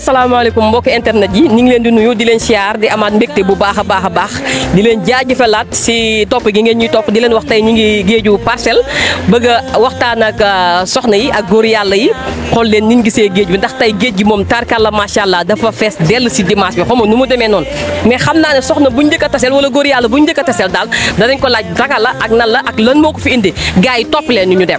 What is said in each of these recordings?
asalaamaaleykum mbokki internet yi ñu ngi leen di nuyu di leen siyaar di amaat mbégte bu baax a baax a baax di leen jaajëfalaat si topp gi ngeen ñuy topp di leen wax tey ñu ngi géeju parcelle bëgg a waxtaan ak soxna yi ak góor yàlla yi xool leen ni ñu gisee géej bi ndax tey géej gi moom tarkalla macha allah dafa fees dell si dimanche bi xam nga nu mu demee noonu mais xam naa ne soxna bu ñu njëkk a taseel wala góor yàlla bu ñu njëkk a taseel daal danañ ko laaj daka la ak nan la ak lan moo ko fi indi gars yi topp leen ñu ñu dem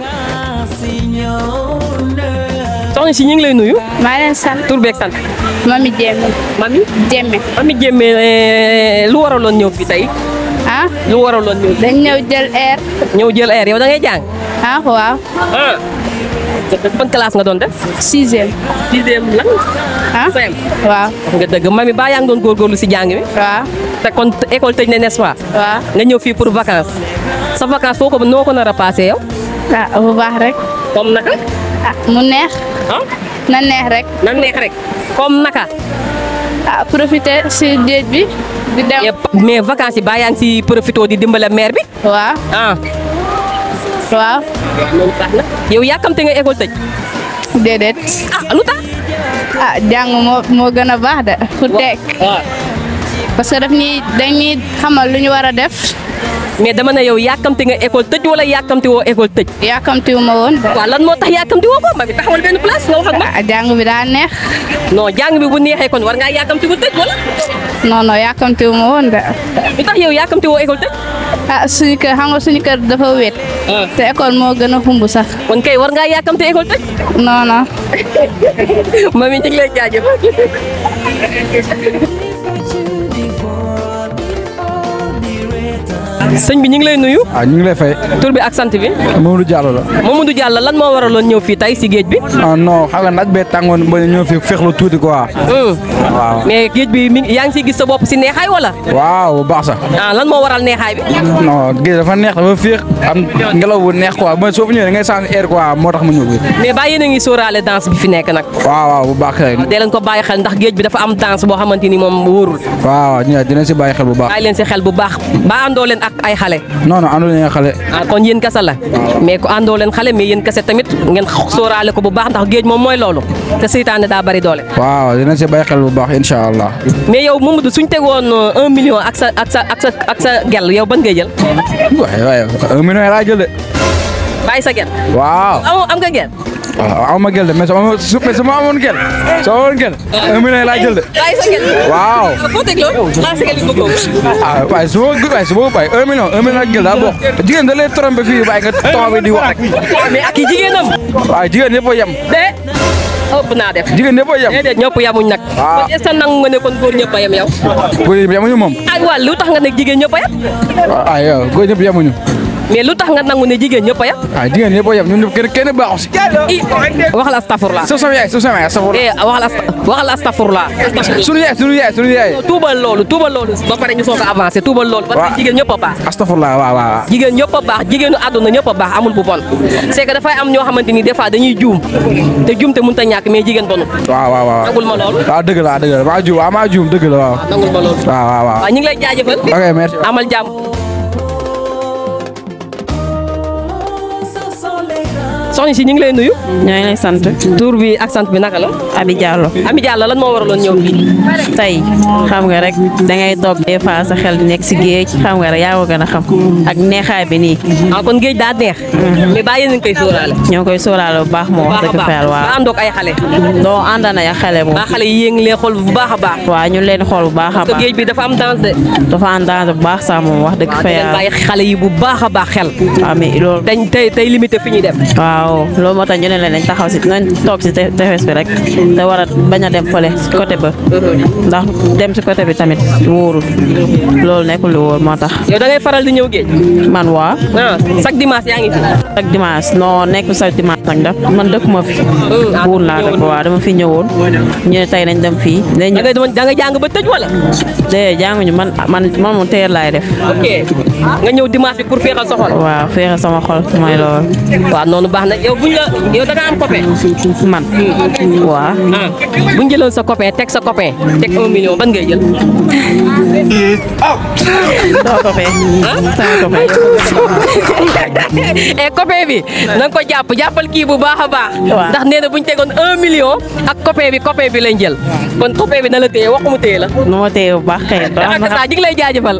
soxna si ñu ngi lay nuyu maa leen sant tur beeg sant mami Jéeme mami Jéeme mami jémme lu waraloon ñëw fii tey ah lu waraloon ñëw dañ ñëw jël air ñëw jël air yow da ngay jàng ah waaw ah ban classe nga doon def sixième sixième lan ah CM waaw wax nga dëgg mami baa yaa ngi doon góorgóorlu si jàng mi waaw te kon école tëj na n'est-ce pas waaw nga ñëw fii pour vacances sa vacances foo ko noo ko nar a passé yow ah bu baax rek comme naka ah mu neex ah na neex rek na neex rek comme naka ah profiter si géej bi di dem mais vacances yi baa yaa ngi si profité di dimbale maire bi waaw ah waaw loolu tax na yow yàkkamte nga école tëj déedéet ah lu tax ah jàng moo moo gën a baax de fu tekk waaw parce que daf ñuy dañuy xamal lu ñu war a def mais dama ne yow yàkkamte nga école tëj wala yàkkamte woo école tëj yàkkamtiwu ma woon de waaw lan moo tax yàkkamti woo ko ma bi taxawal benn place nga wax ak ma ah jàng bi daa neex non jàng bi bu neexee kon war ngaa yàkkamti bu tëj wala non non yàkkamtiwu ma woon de lu tax yow yàkkamti woo école tëj ah suñu kër xam nga suñu kër dafa wéet te école moo gën a xumb sax kon kay war ngaa yàkkamte école tëj non non ma mi ñu ngi lay jaajëf sëñ bi ñu ngi lay nuyu ah ñu ngi lay fay tur bi ak sant bi Mamadou Diallo la Mamadou Diallo lan moo waraloon ñëw fii tey si géej bi ah non xam nga naaj bee tàngoon ba ñëw fi fexlu tuuti quoi waaw mais géej bi mi ngi yaa ngi siy gis sa bopp si neexaay wala waaw bu baax sax ah lan moo waral neexaay bi non géej dafa neex dafa féex am ngelaw bu neex quoi mooy soo fi ñëwee da ngay sànni air quoi moo tax mu ñëw bi mais baa yéen a ngi sóoraale danse bi fi nekk nag waaw waaw bu baax kay dee leen ko bàyyi xel ndax géej bi dafa am danse boo xamante ni moom wóorul waaw waaw ñu dina si bàyyi xel bu baax bàyyi leen si xel bu baax ba àndoo leen ak ay xale non non àndul nga xale ah kon yéen kese la mais ku àndoo leen xale mais yéen kese tamit ngeen sóoraale ko bu baax ndax géej moom mooy loolu te seytaane daa bari doole waaw dina si bàyyi xel bu baax incha allah mais yow Mamadou suñ tegoon un million ak sa ak sa ak sa ak sa gel yow ban ngay jël waaye waaye un million laa jël de bàyyi sa gel waaw amoo am nga gel waaw aw ma gel de mais sama su mais sama amoon gel soo amoon gel un million laa jël de bàyyi sa gel waaw foo teg loolu bàyyi sa gel bi bëggoo ah waaye su ma waaye su ma bàyyi un million un million ak gel daa bokk jigéen da lay trompé fii bàyyi nga taxaw bi di wax rek mais ak i jigéenam waaye jigéen ñëpp a yem de ëpp naa def jigéen ñëpp a yem déedéet ñëpp yamuñ nag waaw. kon est-ce que nangu nga ne kon góor ñëpp a yem yow góor ñëpp yemuñu moom ay waa lu tax nga ne jigéen ñëpp a yem ah yow góor ñëpp yemuñu mais lu tax nga nangu ne jigéen ñëpp a yem ah jigéen ñëpp a yem ñun ñëpp kenn kenn baaxu si i waxal astafurla su sama yaay su sama yaay safur eh waxal asta waxal astafurla sunu yaay sunu yaay sunu yaay tuubal loolu tuubal loolu ba pare ñu soog a avancé tuubal loolu parce Waaw. que jigéen ñëpp a baax astafurlah waaw waaw jigéen ñëpp a baax jigéenu àdduna ñëpp a baax amul bu bon c'est que dafay am ñoo xamante ni des fois dañuy juum te juum te mënut a ñàkk mais jigéen bonu waaw waaw waaw nangul ma loolu waaw dëgg la waaw dëgg la maa juum waaw maa juum dëgg la waaw nangul ma loolu waaw waaw waaw waaw ñu ngi lay jaajëfal ok merci amal jàmm soxna si ñu ngi lay nuyu ñoo ngi lay sant tur bi ak sant bi naka la Abi Diallo Ami Diallo lan moo waraloon ñëw fii tey xam nga rek dangay toog des fois sa xel di nekk si géej xam nga rek yaa ko gën a xam ak neexaay bi nii ah kon géej daa neex mais baa yéen a ngi koy sóoraale ñoo ngi koy sóoraale bu baax moo wax baax a dëgg fa yàlla baax ba waaw àndoog ay xale doo ànd na ya xale moom baa xale yi yéen ngi leen xool bu baax a baax waaw ñu leen xool bu baax a te baax géej bi dafa am danse de dafa ànd danger bu baax sax moom wax dëgg waaw fa di leen yàlla bàyyi xale yi bu baax a baax xel waaw mais loolu dañ tey tey limité fi ñuy dem waaw loolu moo tax ñu ne leen nañ taxaw si nañ toog si te- tefes bi rek te war a bañ a dem fële si côté ba ndax dem si côté bi tamit wóorul loolu nekkul lu wóor moo tax yow da ngay faral di ñëw géej man waa ah chaque dimanche yaa ngi fi ak dimanche non nekk sa dimanche nag daf man dëkkuma fi buur laa dëkk waaw dama fi ñëwoon ñu ne tey nañ dem fii dañ da ngay da nga jàng ba tëj wala de jànguñu man man man moom teer laay def ok nga ñëw dimanche bi pour féexal sa xol waaw féexe sama xol mooy loolu waaw noonu baax na nag yow buñ la yow da nga am copain. man waaw ah buñ jëloon sa copain teg sa copain teg un million ban ngay jël. sama copain sama copain et copain bi na nga ko jàpp jàppal kii bu baax a baax. Waaw. ndax nee na buñ tegoon un million ak copain bi copain bi lañ jël. kon copain bi na la téye waxu mu téye la. nu ma téye bu baax kay baax ak na saa ñu ngi lay jaajëfal.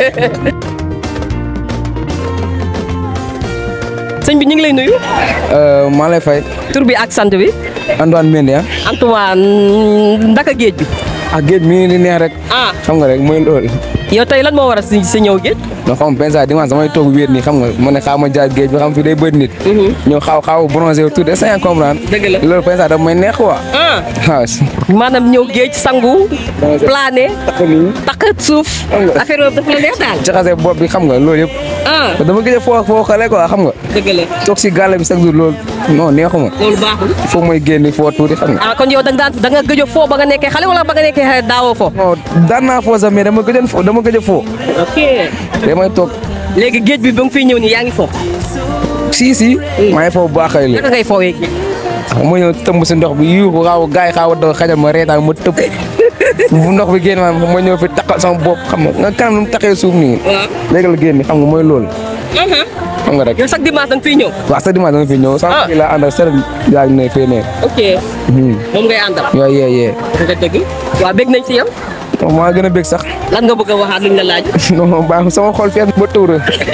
sëñ bi ñu ngi lay nuyu. maa lay fay tur bi ak sant bi. Antoine Mendy ah Antoine ndaka géej bi. ak géej mi ngi di neex rek ah xam nga rek mooy loolu yow tey lan moo war a si si ñëw géej. non xam nga pensa dimanche damay toog wéet nii xam nga ma ne xaaw ma jaar géej bi xam fi day bëri nit ñëw xaaw xaaw bronzé wu tuuti est-ce que comprendre Dëgg la. loolu pensa daf may neex quoi ah waaw maanaam ñëw géej sangu. plané takk nii takk suuf. Xam nga. affaire boobu dafa la neex daal. jaxase bopp bi xam nga loolu yëpp ah dama gëj a foo foo xale quoi xam nga dëgg la toog si gàll bi chaque jour loolu non neexuma loolu baaxul. il faut mooy génn foo tuuti xam nga ah kon yow da nga daan da nga gëj a foo ba nga nekkee xale wala ba nga nekkee xale daawoo foo. non daan naa foo sax mais dama gëjoon foo dama gëj a foo ok damay toog léegi géej bi ba nga fiy ñëw nii yaa ngi foo. si si maa ngi foo bu baax xale naka ngay foowee géej. ma ñëw tëmb si ndox bi yuuxu xaaw gaay yi xaaw a daw xajal ma reetaan ma tëb bu ndox bi génn ma ma ñëw fi takkal sama bopp xam nga nga kanam nu mu taxee suuf nii waaw. léegi la génn xam nga mooy loolu xam nga rek yow chaque dimanche da nga fiy ñëw. waaw sa dimanche dama fi ñëw Ah. sax fii laa ànd ak sëriñ yaa ngi ne fee ne ok moom ngay àndal. yooyu yee yee nga dëgg. waaw bég nañ si yow. non maa gën a bég sax lan nga bëgg a waxaat luñ la laaj. non baax sama xol fees ba tuuru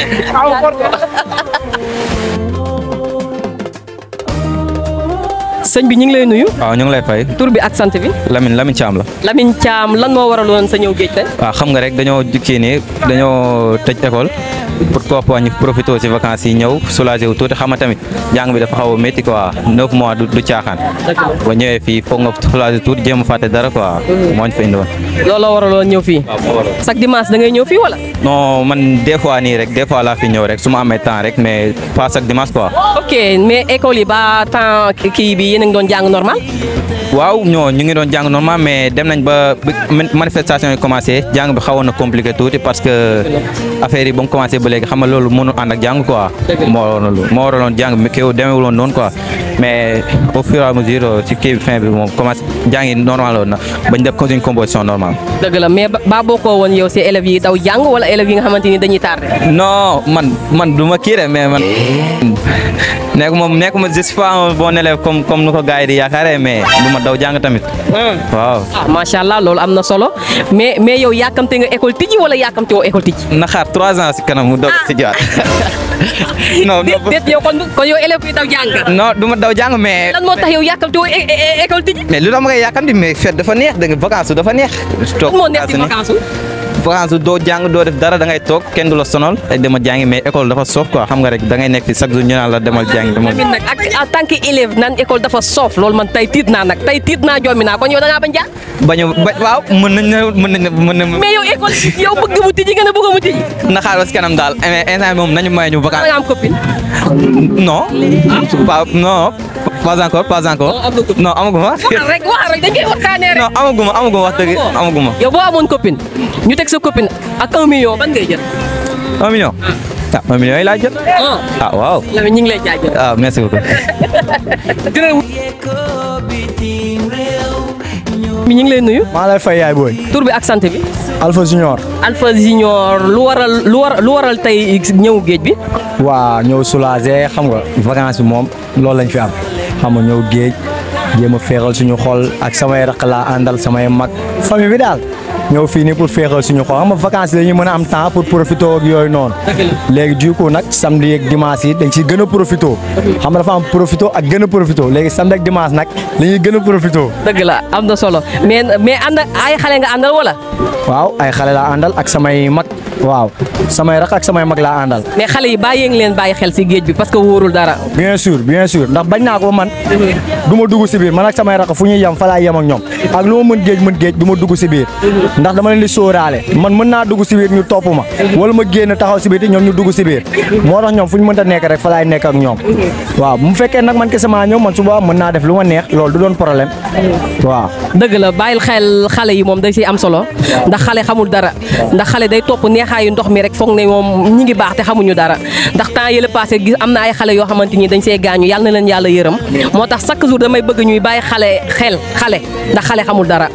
sëñ bi ñu ngi lay nuyu. waaw ñu ngi lay fay tur bi ak sant bi. Lamine Lamine Thiam la Lamine Thiam lan moo waraloon sa ñëw géej tey. waaw xam nga rek dañoo kii nii dañoo tëj école pour kooku ñu profité si vacances yi ñëw soulagé wu tuuti xam nga tamit jàng bi dafa xaw a métti quoi neuf mois du du caaxaan ba ñëwee fii foog nga soulagé tuuti jéem a fàtte dara quoi moo ñu fa indi woon looloo waraloon ñëw fii. chaque dimanche da ngay ñëw fii wala. non man des fois nii rek des fois laa fi ñëw rek su ma amee temps rek mais pas chaque dimanche quoi ok mais école yi ba temps kii bi yéen a ngi doon jàng normal. waaw ñoo ñu ngi doon jàng normal mais dem nañ ba bi manifestation yi commencé jàng bi xawoon na compliqué tuuti parce que affaire yi ba mu commencé ba léegi xam nga loolu mënul ànd ak jàng quoi moo waraloon loolu moo waraloon jàng bi kéw demeewul woon noonu quoi mais au fur et à mesure ci kii bi fin bi moom commencé jàng yi normal woon na bañ def ko une composition normale dëgg la mais ba ba bokkoo woon yow si élèves yi daw jàng wala élèves yi nga xamante ni dañuy tardé. non man man du ma kii de mais man nekk moom nekk ma je suis pas un bon élève comme comme nu ko gars yi di yaakaaree mais du ma daw jàng tamit waaw ah macha allah loolu am na solo mais mais yow yàkkamte nga école tijji wala yàkkamte woo école tijji. na xaar trois ans si kanam mu doog si jiwaat non déet déet yow kon kon yow élèves yi daw jàng nga. non du ma daw jàng mais lan moo tax yow yàkkamte woo é- é- école tijji. mais lu tax ma koy yàkkamti mais fête dafa neex da nga vacances dafa neex. toog lan moo nekk si ni vacances vacances doo jàng doo def dara da ngay toog kenn du la sonal ay dema jàngi mais école dafa soof quoi xam nga rek da ngay nekk fi chaque jour ñu naan la demal jàngi demal. tamit nag ak en tant que élève naan école dafa soof loolu man tey tiit naa nag tey tiit naa jommi naa kon yow da ngaa bañ jàng. bañ a ba waaw mën nañ ne mën nañ ne mën nañ mais yow école yow bëgg mu tijji nga ne bëgg mu tijji. na xaar ba si kanam daal mais instant bi moom nañu may ñu da vacances. nga am copine. non. pas non pas encore pas encore. Non, am nga copine. non amaguma. waxal rek waxal rek dañ koy waxtaanee rek. non amaguma amaguma wax dëgg amaguma. yow boo amoon copine ñu teg sa copine ak un million ban ngay jël. un million. ah un million yi laa jël. ah ah waaw. Lamine ñu ngi lay jaajëf. ah merci beaucoup. mi ñu ngi lay nuyu. maa lay fay yaay booy tur bi ak sant bi. Alpha Junior Alpha Junior lu waral lu war lu waral tey ñëw géej bi. waa ñëw soulager xam nga vacances bi moom loolu lañ fi am xam nga ñëw géej jéem a féexal suñu xol ak samay raq laa àndal samay mag famille bi daal ñëw fii nii pour féexal suñu xol xam nga vacances yi dañuy mën a am temps pour profiter ak yooyu noonu léegi du coup nag samedi ak dimanche yi dañ ciy gën a profiter xam nga dafa am profiter ak gën a profiter léegi samedi ak dimanche nag la ñuy gën a profiter dëgg la am na solo mais mais ànd ay xale nga àndal wala. waaw ay xale laa àndal ak samay mag waaw samay raq ak samay mag laa àndal mais xale yi bàyyi ngi leen bàyyi xel si géej bi parce que wóorul dara. bien sûr bien sûr ndax bañ naa ko ba man du ma dugg si biir man ak samay rakk fu ñuy yem fa laay yem ak ñoom ak lu ma mën géej mën géej du ma dugg si biir ndax dama leen di sóoraale man mën naa dugg si biir ñu topp ma wala ma génn taxaw si biir te ñoom ñu dugg si biir moo tax ñoom fu ñu mënta nekk rek fa laay nekk ak ñoom waaw bu mu fekkee nag man kese maa ñëw man suba mën naa def lu ma neex loolu du doon problème waaw dëgg la bàyyil xel xale yi moom day siy am solo ndax xale xamul dara ndax xale day topp neexaayu ndox mi rek rek foog ne moom ñi ngi baax te xamuñu dara ndax temps yële passé gis am na ay xale yoo xamante ni dañ see gaañu yàlla na leen yàlla yërëm moo tax chaque jour damay bëgg ñuy bàyyi xale xel xale ndax xale xamul dara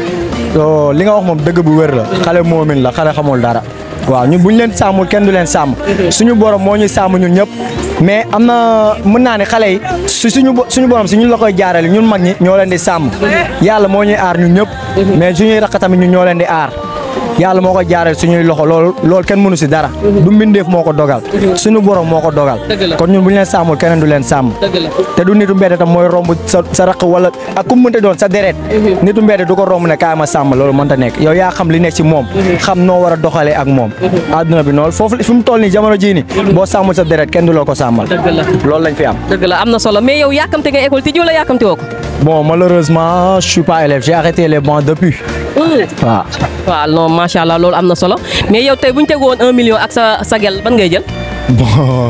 so li nga wax moom dëgg bu wér la xale moomin la xale xamul dara waaw ñun bu ñu leen sàmmul kenn du leen sàmm suñu borom moo ñuy sàmm ñun ñëpp mais am na mën naa ne xale yi su suñu bo- suñu borom si ñun la koy jaarale ñun mag ñi ñoo leen di sàmm yàlla moo ñuy aar ñun ñëpp mais suñuy raq tamit ñun ñoo leen di aar yàlla moo ko jaarale suñuy loxo loolu loolu kenn mënu si dara du mbindeef moo ko dogal suñu borom moo ko dogal kon ñun bu ñu leen sàmmul keneen du leen sàmm te du nitu mbedd tam mooy romb sa sa raq wala ak ku mu mënta doon sa deret nitu mbedd du ko romb ne kaay ma sàmm loolu mënta nekk yow yaa xam li nekk ci moom xam noo war a doxalee ak moom adduna bi noonu foofu fi mu toll nii jamono jii ni boo sàmmul sa deret kenn du la ko sàmmal loolu lañ fi am dëgg la am na solo mais yow yàkkamte nga école tijji wala yàkkamte woo ko bon malheureusement je suis pas élève j'ai arrêté les bancs depuis waaw waaw non macha allah loolu am na solo mais yow tey bu ñu tegoon un million ak sa sa gel ban ngay jël bon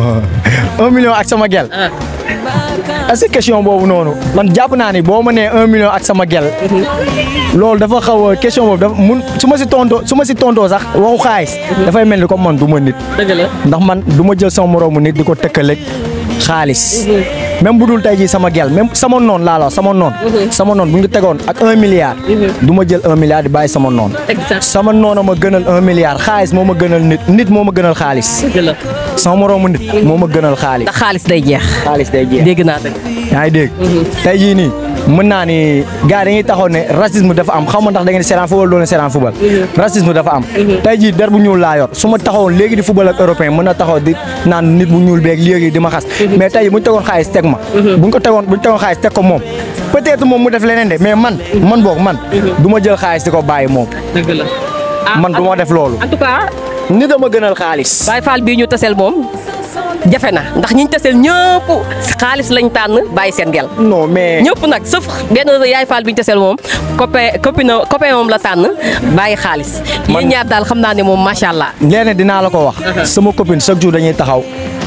un million ak sama gel est-ce que question boobu noonu man jàpp naa ni boo ma nee un million ak sama gel loolu dafa xaw a question boobu dafa mun su ma si tontoo su ma si tontoo sax waxu xaalis dafay mel ni comme man du ma nit dëgg la ndax man du ma jël sama moroomu nit di ko tëkkaleeg xaalis même bu dul tey jii sama gel même sama noon laa la wax sama noon sama noon bu ñu tegoon ak un milliard du ma jël un milliard di bàyyi sama noon exact sama noon a ma gënal un milliard xaalis moo ma gënal nit nit moo ma gënal xaalis dëgg la sama moroomu nit moo ma gënal xaalis ndax xaalis day jeex xaalis day jeex dégg naa dëgg yaa ngi dégg tey jii nii mën naa ni gars dañuy taxaw ne racisme dafa am xaw ma ndax da ngeen di seetaan football doon seetaan football racisme dafa am tey jii der bu ñuul laa yor su ma taxawoon léegi di football ak européen mën na taxaw di naan nit bu ñuul beeg léegi di ma xas mais tey jii bu ñu tegoon xaalis teg ma buñ ko tegoon bu ñu tegoon xaalis teg ko moom peut-être moom mu def leneen de mais man man boog man du ma jël xaalis di ko bàyyi moom dëgg la man du ma def loolu en tout cas nit a ma gënal xaalis Baye Fall bii ñu taseel moom jafe na ndax ñiñ taseel ñëpp xaalis lañ tànn bàyyi seen gel non mais ñëpp nag sauf benn yaay Fall bi ñu taseel moom copain copine copain moom la tànn bàyyi xaalis yéen ñaar daal xam naa ne moom macha allah léegi dinaa la ko wax sama copine chaque jour dañuy taxaw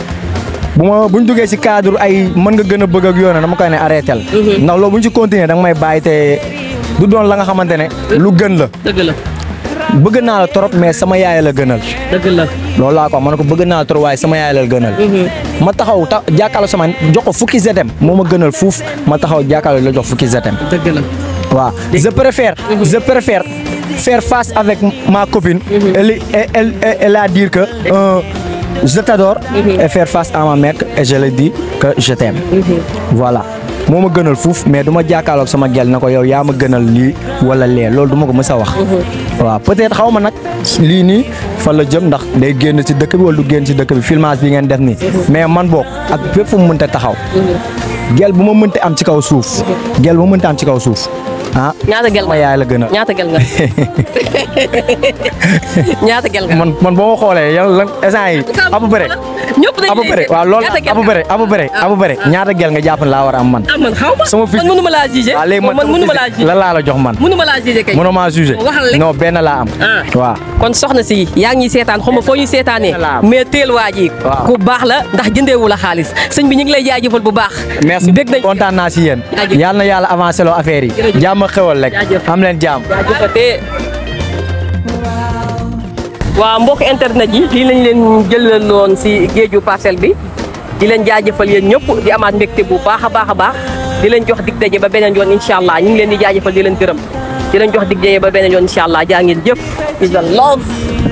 bu ma bu ñu duggee si cadre ay mën nga gën a bëgg ak yoon dama koy ne arrêté la ndax loolu bu ñu ci continuer da nga may bàyyi te du doon la nga xamante ne lu gën la dëgg la bëgg naa la trop mais sama yaay la gënal dëgg la loolu laa ko wax ma ne ko bëgg naa la trop waaye sama yaay la gënal ma taxaw ta jàkkaarloo sama jox ko fukki zetem moo ma gënal fuuf ma taxaw jàkkaarloo la jox fukki zetem dëgg la waaw je préfère je préfère faire face avec ma copine elle elle elle, elle a dire que euh, je t'adore et faire face à ma mère et je lui dis que je t'aime voilà moo ma gënal fuuf mais du ma jàkkaarloog sama gel na ko yow yaa ma gënal lii wala lee loolu du ma ko mës a wax waaw peut-être xaw ma nag lii nii fan la jëm ndax day génn ci dëkk bi wala du génn ci dëkk bi filmage bi ngeen def nii mais man boog ak fépp fu mu mënta taxaw gel bu ma mënta am ci kaw suuf gel bu ma mënta am ci kaw suuf ah ñaata gel ma nga yaay la gën a ñaata gel nga ñaata gel nga man man boo ma xoolee yow lan instant yi à peu près ñëpp dañu à peu près waaw loolu à peu près à peu près à peu près ñaata gel nga jàpp ne laa war a am man ah man xaw ma sama fils man mënu ma laa jugé waaw léegi man man mënu ma laa jugé lan laa la jox man mënu ma laa jugé kay mënoo maa jugé waxal rek. non benn laa am Ah. waaw kon soxna si yaa ngi ñuy seetaan xaw ma foo ñuy seetaanee Voilà. mais teel waa ji Waaw. ku baax la ndax jëndeewu la xaalis sëñ bi ñu ngi lay jaajëfal bu baax merci bég nañ kontaan naa si yéen Jaajëf. yàlla na yàlla avancé loo affaire yi Jërëjëf. jàmm ak xewal rek Jaajëf. am leen jàmm jaajëfatee waa mbokk internet yi lii lañ leen jëlaloon si géeju parcelle bi di leen jaajëfal yéen ñëpp di amaat mbégte bu baax a baax a baax di leen jox dig daje ba beneen yoon incha allah ñu ngi leen di jaajëfal di leen gërëm di leen jox dig daje ba beneen yoon incha allah jaa ngeen jëf is a love